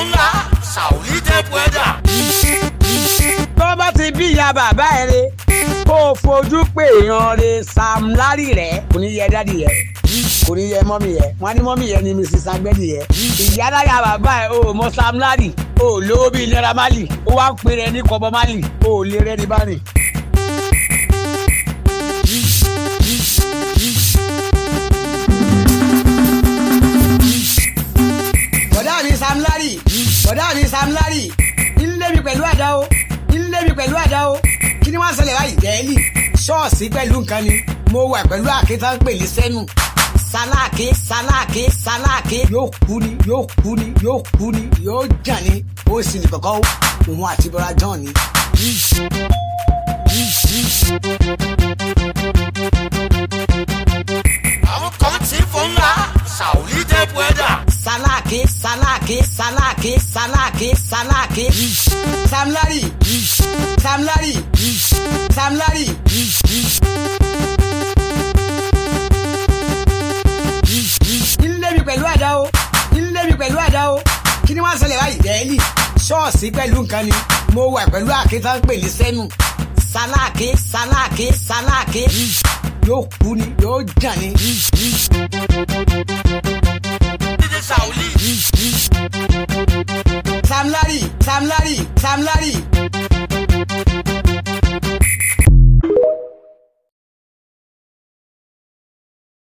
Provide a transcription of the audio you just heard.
ńlá Sauli tẹ pẹ́dà. tó bá ti bí ìyá bàbá ẹ re kó o fojú pé èèyàn re Sam Larry rẹ kò ní yẹ dádì yẹ kò ní yẹ mọ́mì yẹ wọ́n ní mọ́mì yẹ ni Mrs Agbẹ́dì yẹ ìyá dáyà bàbá ẹ o mọ Sam Larry o lówó bíi Naira Marley ó wá ń pè rẹ ní kọ́bọ Marley o lè rẹ ní bá rìn. bọ̀dá mi Sam Larry bọ̀dá mi Sam Larry ilé mi pẹ̀lú àdá o ilé mi pẹ̀lú àdá o kí ni wọ́n ṣẹlẹ̀ báyìí dẹ́ẹ́lì ṣọ́ọ̀ṣì pẹ̀lú nǹkan ni mo wà pẹ̀lú àkẹ́tà ń pè ní sẹ́nu sáláàkì sáláàkì sáláàkì yóò kú ni yóò kú ni yóò kú ni yóò jàn ni ó sì ní kọ̀kọ́ òun àti bọ́lá john ni. àwọn kan ti fún ńlá Sauli tẹ pẹ́dà. sáláàkì sáláàkì sáláàkì sáláàkì sáláàkì Sam Larry Sam Larry Sam Larry. ilé mi pẹ̀lú àdá o ilé mi pẹ̀lú àdá o kí ni wọ́n ṣẹlẹ̀ báyìí dẹ́ẹ́lì ṣọ́ọ̀ṣì pẹ̀lú nǹkan ni mo wà pẹ̀lú àkẹ́tà ń pè ní sẹ́nu sáláàkì sáláàkì sáláàkì yóò kú ni yóò jàn ni. dídé Sauli. Sam Larry Sam Larry Sam Larry